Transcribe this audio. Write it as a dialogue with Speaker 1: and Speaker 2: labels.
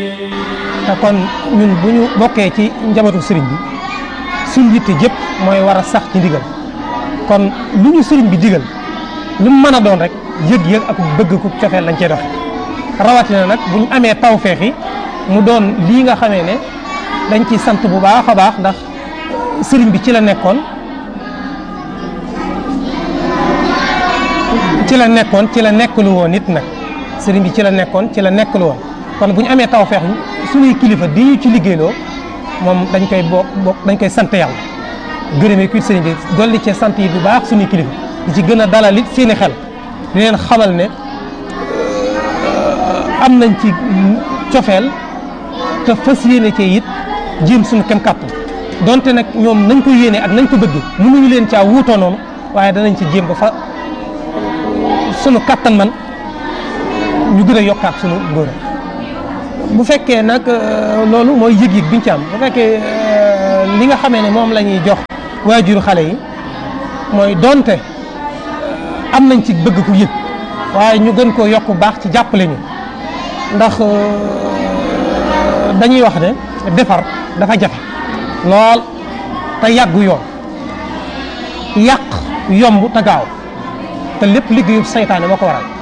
Speaker 1: te kon ñun bu ñu bokkee ci njabootu sëriñ bi suñ yitte jëpp mooy war a sax ci ndigal kon lu ñu sëriñ bi digal lu mu mën a doon rek yëg-yëg ak bëgg ku cofeel lañ cey doxe rawatina nag bu ñu amee tawfeex yi mu doon lii nga xamee ne dañ ci sant bu baax a baax ndax sëriñ bi ci la nekkoon ci la nekkoon ci la nekkalu woon nit nag sëriñ bi ci la nekkoon ci la nekkalu woon kon bu ñu amee tawfeex suñuy kilifa di ñu ci liggéeyloo moom dañ koy bokk bokk dañ koy sant yàlla gërëmee kuit sëriñ bi dolli cee sant yi bu baax suñuy kilifa di ci gën a dalal it seeni xel di leen xamal ne am nañ ci cofeel te fas yéene cee it jéem suñu kem kàttan donte nag ñoom nañ ko yéene ak nañ ko bëgg mënuñu leen caa wuutoo noonu waaye danañ ci jéem ba fa sunu kàttan man ñu gën a yokkaat sunu ngóora bu fekkee nag loolu mooy yëg-yëg biñ ci am bu fekkee li nga xamee ne moom la ñuy jox waajuru xale yi mooy donte am nañ ci bëgg ku yëg waaye ñu gën koo yokk baax ci jàppale ñu ndax dañuy wax ne defar dafa jafe lool te yàggu yoon yàq yomb te gaaw te lépp liggéeyu saytaane moo ko waral